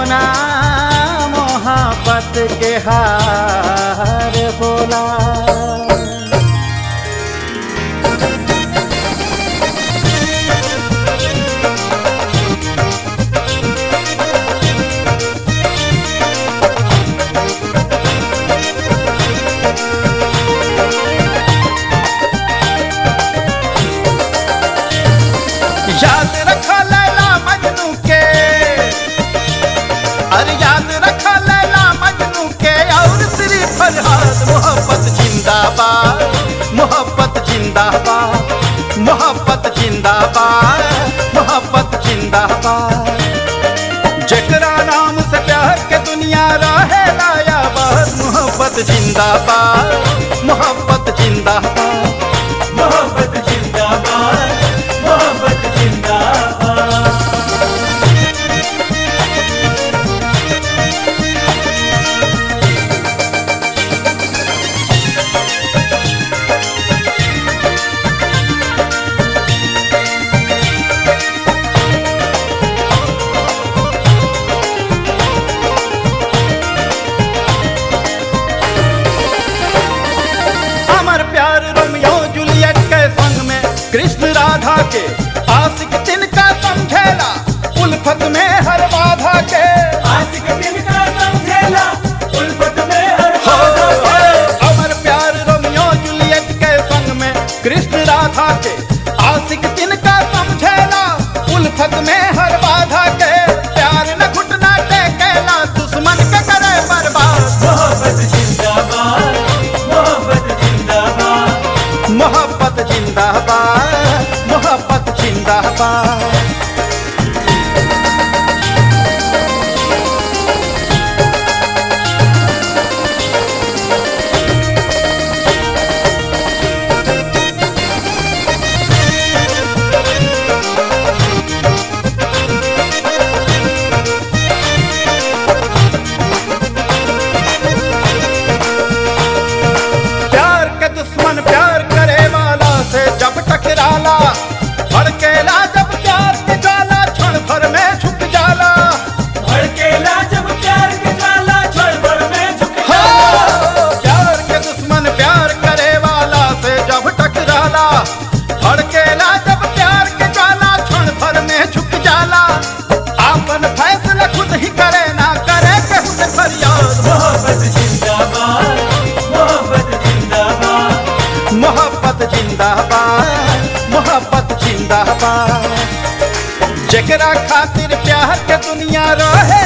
ना मोहब्बत के हार बोला याद रखा लैला मजनू के अरे याद रखा लैला मजनू के और श्री फरहाद मोहब्बत जिंदाबाद मोहब्बत जिंदाबाद मोहब्बत जिंदाबाद मोहब्बत जिंदाबाद जकरा नाम से प्यार के दुनिया रहे लाया बस मोहब्बत जिंदाबाद मोहब्बत जिंदाबाद मोहब्बत जिंदाबाद मोहब्बत जिंदाबाद अमर प्यार रोमियो जूलियट के संग में कृष्ण राधा के आशिक तिनका समझेला उल्फत में हर बाधा के आशिक दिल का समझेला उल्फत में हर हो, बाधा हो, के अमर प्यार रोमियो जूलियट के संग में कृष्ण राधा के आशिक तिनका समझेला उल्फत में हर बाधा के प्यार न घुटना टेकेला दुश्मन के करे बर्बाद मोहब्बत जिंदाबाद मोहब्बत जिंदाबाद मोहब्बत जिंदाबाद मोहब्बत जिंदाबाद प्यार के दुश्मन प्यार करे वाला से जब टकराला भड़केला जब प्यार के जाला क्षण भर में झुक जाला भड़केला जब प्यार के ज्वाला क्षण भर में झुक हो, जाला प्यार के दुश्मन प्यार करे वाला से जब टकराला भड़केला जब प्यार के जाला क्षण भर में झुक जाला आपन फैसला खुद ही करे ना करे केहू से फरियाद मोहब्बत जिंदाबाद मोहब्बत जिंदाबाद मोहब्बत जिंदाबाद मोहब्बत जिंदाबाद जकरा खातिर प्यार के दुनिया रहे